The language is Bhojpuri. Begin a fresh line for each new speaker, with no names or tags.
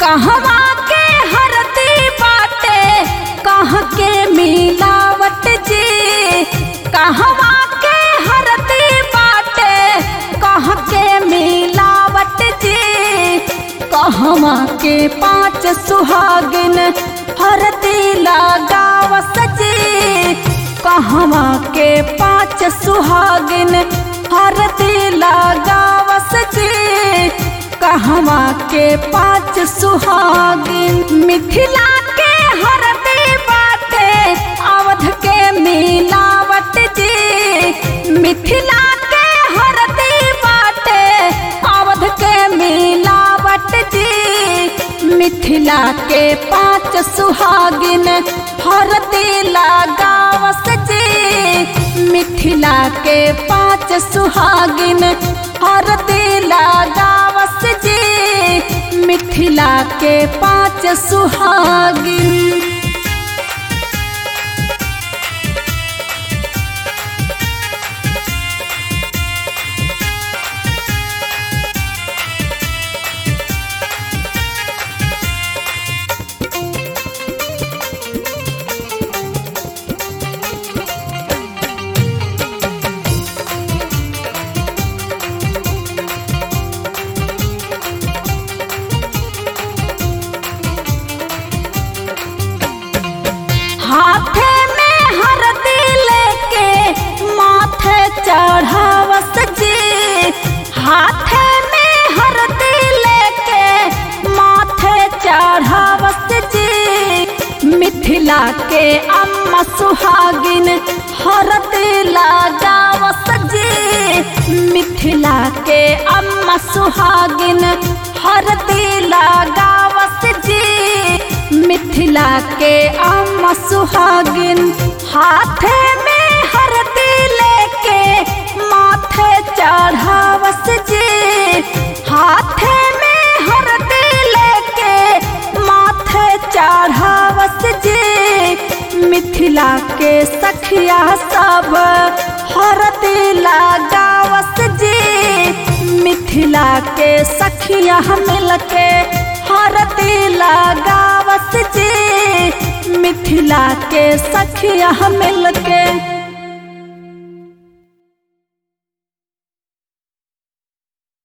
कहवा के हरती बाटे कह के मिलावट जी कहवा के हरती बाटे कह के मिलावट जी कहवा के पांच सुहागिन हरती लगावस जी कहवा के पांच सुहागिन हरती लगावस जी कहवा के पांच सुहागिन मिथिला के हरती बाटे अवध के मिलावट जी मिथिला के हरती बाटे अवध के मिलावट जी मिथिला के पांच सुहागिन हरती लगावस जी मिथिला के पांच सुहागिन हरती लगावस जी मिथिला के पांच सुहागिन हाथे में हरदी लेके माथे चढ़ावस जी हाथे में हरदी लेके माथे चढ़ावस जी मिथिला के अम्मा सुहागिन हरदी लगावस जी मिथिला के अम्मा सुहागिन हरदी लगावस जी मिथिला के अम्मा सुहागिन हाथे में हरदी लेके माथे चढ़ावस जी हाथे में हरदी लेके माथे चढ़ावस जी मिथिला के सखिया सब हरदी लगावस जी मिथिला के सखिया मिलके हरदी लगावस जी मिथिला के सखिया मिलके